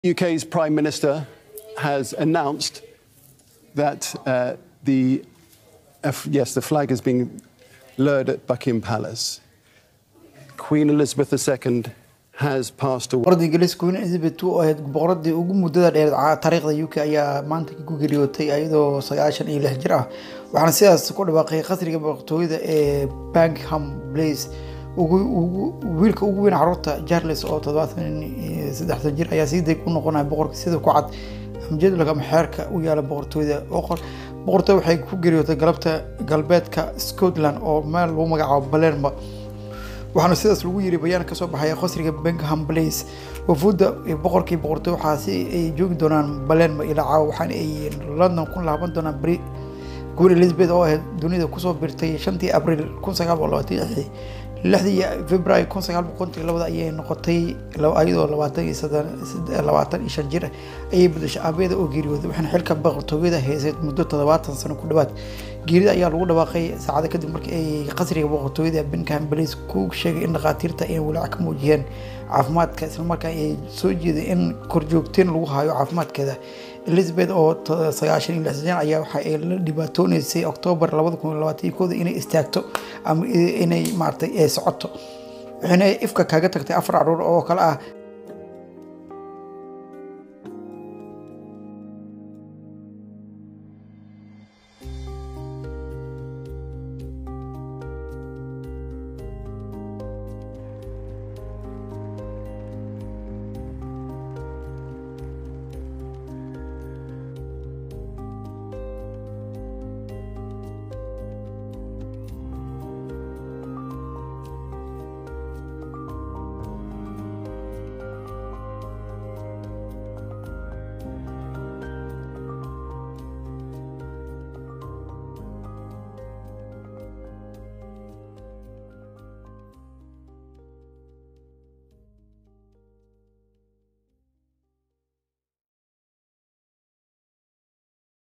UK's Prime Minister has announced that uh, the uh, yes, the flag is being lowered at Buckingham Palace. Queen Elizabeth II has passed away. boqoradda ingiriiska queen elizabeth oo ahayd boqoradii ugu muddada dheer taariikhda uk ayaa maanta ku geeriyootay iyadoo sagaashan iyo lix jir ah waxaana sidaas ku dhawaaqay qasriga boqortooyada ee buckingham palace wiilka ugu weyn caruurta charles oo toddobaatan iyo saddexdan jir ayaa sii deg u noqonaya boqorka sida ku cad jadwalka ama xeerka u yaala boqortooyada boqortooyada waxay ku geeriyootay galabta galbeedka scotland oo meel lagu magacaabo balerma waxaana sidaas lagu yiri bayaan kasoo baxaya qasriga buckingham palace wafuudda boqorkii boqortooy waxaasi ay joogi doonaan balerma ilaa caawa waxaana ay london ku laaban doonaan beri queen elizabeth oo ahayd dunida kusoo birtay shantii abriil kun sagaal boqol labaatan lixdii lixdii february kun sagaal boqol konton labada ayay noqotay iyadoo labaatan iyo labaatan iyo shan jir ayay bedeshay aabeeda oo geeriyooday waxaana xilka boqortooyada haysayd muddo toddobaatan sano ku dhawaad geerida ayaa lagu dhawaaqay saacado kadib markii ay qasriga boqortooyada buckingham palace ku sheegay in dhakhaatiirta ay walaac ka muujiyeen caafimaadka islamarkaa ay soo jeeday in korjoogteen lagu hayo caafimaadkeeda elizabeth oo sagaashan iyo lixsan ayaa waxa ay la dhibaatooneysay oktoobar labada kun iyo labaatan iyo kooda inay istaagto ama inay maaragtay socoto waxayna ifka kaga tagtay afar caruur oo kale ah